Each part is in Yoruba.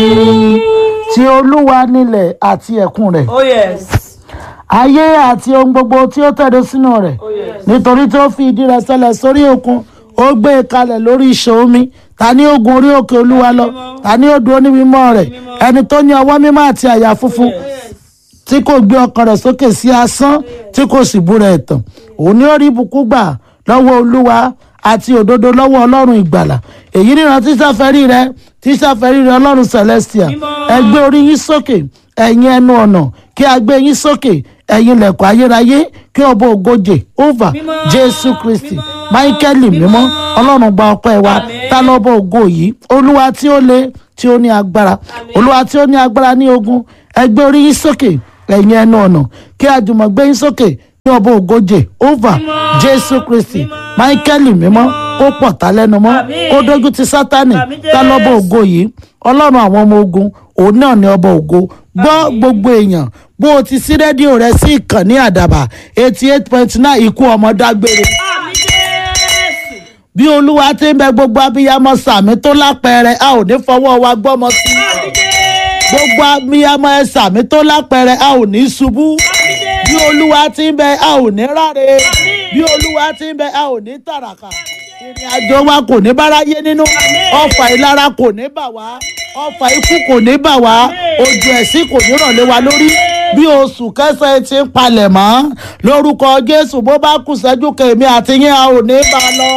ti olúwa nílẹ̀ àti ẹ̀kún rẹ̀ Oh yes. ayé àti ohun gbogbo tí ó tẹ̀dó sínú rẹ̀ Oh yes. nítorí tó fi ìdí rẹ̀ sẹlẹ̀ sórí òkun ó gbé e kalẹ̀ lórí ìṣàn omi ta ni ó gun orí òkè olúwa lọ ta ni ó dúró ní mímọ́ rẹ̀ ẹni tó ní ọwọ́ mímọ́ àti àyà funfun tí kò gbé ọkàn rẹ̀ sókè sí asán tí kò sì búra ẹ̀tàn òun ni ó rí ibùkún gbà lọ́wọ́ olúwa àti òdodo lọ́wọ́ ọlọ́run ìgbàlà èyí níran tí sáfẹ́rí rẹ tí sáfẹ́rí rẹ ọlọ́run celestia ẹ gbé orí yín sókè ẹ̀yin ẹnu ọ̀nà kí a gbé yín sókè ẹ̀yin lẹ̀kọ́ ayérayé kí ọba ògojè ova jésù kristi máíkẹ́lì mímọ́ ọlọ́run gba ọpẹ́ wa ta lọ́bọ̀ ògo yìí olúwa tí ó le tí ó ní agbára olúwa tí ó ní agbára ní ogun ẹ gbé orí yín sókè ẹ̀yin ẹnu ọ̀nà kí àjùmọ̀ gbé yín sókè ní ọba ògojè ova jésù kristi máíkẹ́lì mímọ́ kó pọ̀ tá lẹ́nu mọ́ kó dójú ti sátánì tá lọ́bọ̀ ògo yìí ọlọ́run àwọn ọmọ ogun òun náà ní ọba ògo gbọ́ gbogbo èèyàn bó o ti sí rédíò rẹ sí ìkànnì àdàbà eighty eight point nine ikú ọmọ dágbére Àmì Jésù. bí olúwa ti ń bẹ gbogbo abiyamọ sàmì tó lápẹẹrẹ a ò ní fọwọ́ wa gbọ́mọ sí Àmì Jésù. gbogbo abiyamọ ẹ sàmì tó lápẹẹrẹ a ò ní ṣubú bí olúwa ti ń bẹ a ò ní ráre bí olúwa ti ń bẹ a ò ní tàràkà ìrìn àjò wa kò ní báráyé nínú ọfà ìlara kò ní bà wá ọfà ikú kò ní bà wá ojú ẹ̀sìn kò ní ràn lé wa lórí bí oṣù kẹsàn-án ti ń palẹ̀ mọ́ lórúkọ jésù bó bá kù sẹ́jú kèmí àti yín a ò ní bá a lọ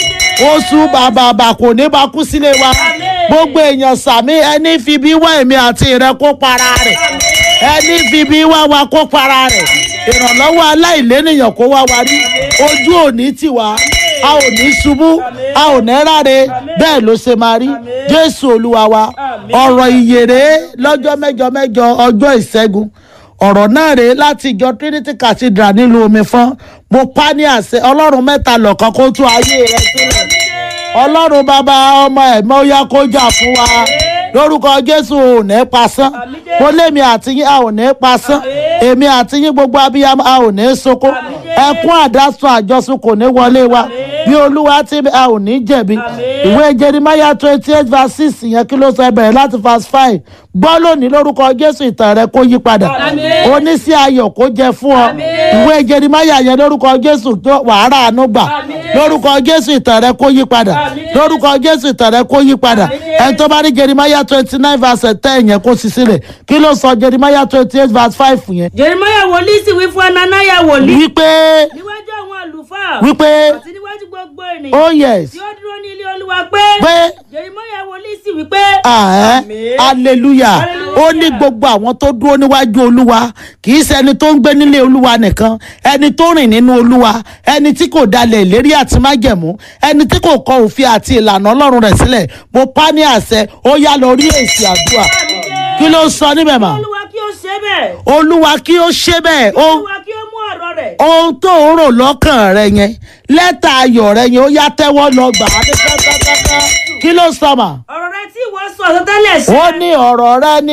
oṣù bàbàbà kò ní bá kú sílé wa gbogbo èèyàn sàmí ẹni fi bí wá èmi àti rẹ kó para rẹ̀ ẹni fi bí wá wa kó para rẹ̀ ìrànlọ́wọ́ aláìlénìyàn kó wá wa rí ojú òní tì wá a ò ní ṣubú a ò ní ráre bẹ́ẹ̀ ló ṣe máa rí jésù olúwa wa ọ̀rọ̀ ìyèrè lọ́jọ́ mẹ́jọ mẹ́jọ ọjọ́ ìṣẹ́gun ọ̀rọ̀ náà rèé láti ìjọ trinity cathedral nílùú omi fọ́n mo pa ní àṣẹ ọlọ́run mẹ́ta lọ́kàn kó tú ayé rẹ sílẹ̀ ọlọ́run bàbá ọmọ ẹ̀mọ́ ó yá kó jà fún wa lórúkọ jésù ò ní pasán mo lémi àti yín a ò ní pasán èmi àti yín gbogbo abiyamọ a ò ní soko ẹkún àdásùn àjọsùn kò ní wọlé wa bí olúwa ti a ò ní jẹ̀bi ìwé jeremiah twenty eight verse six yẹn kí ló sọ ẹ bẹ̀rẹ̀ láti verse five gbọ́ lónìí lórúkọ jésù ìtàn rẹ kó yí padà oníṣẹ́ ayọ̀ kó jẹ fún ọ ìwé jeremiah yẹn lórúkọ jésù tó wàhálà àánú gbà lórúkọ jésù ìtàn rẹ kó yí padà lórúkọ jésù ìtàn rẹ kó yí padà ẹni tó bá rí jeremiah twenty nine verse ten yẹn kó sì sílẹ̀ kí ló sọ jeremiah twenty eight verse five yẹn Jeremiah wòlíì sì wí fún Ananiah wòlíì. wípé Níwájú àwọn àlùfáà. wípé Àti níwájú gbogbo ènìyàn. oh yes Tí ó dúró ní ilé olúwa pé. pé Jeremiah wòlíì sì wí pé. àẹ́ Àmín. hallelujah Hallelujah. ó ní gbogbo àwọn tó dúró níwájú olúwa kì í ṣẹni tó ń gbé nílé olúwa nìkan ẹni tó rìn nínú olúwa ẹni tí kò dalẹ̀ ìlérí àti májẹ̀mú ẹni tí kò kọ òfin àti ìlànà ọlọ́run rẹ̀ sílẹ̀ mo pa ní àṣẹ ó yá lọ rí èsì àdúrà kí ló sọ níbẹ̀ mà Olúwa kí ó ṣe bẹ́ẹ̀. olúwa kí ó ṣe bẹ́ẹ̀ ó Olúwa kí ó mú ọ̀rọ̀ rẹ̀. ohun tó ń rò lọ́kàn rẹ yẹn lẹ́tà ayọ̀ rẹ yẹn ó yá tẹ́wọ́ lọ gbà á ní kẹ́kẹ́kẹ́kẹ́ kí ló sọ mà Ọ̀rọ̀ rẹ̀ tí ìwọ sọ àsọtẹ́lẹ̀ sí. ó ní ọ̀rọ̀ rẹ ní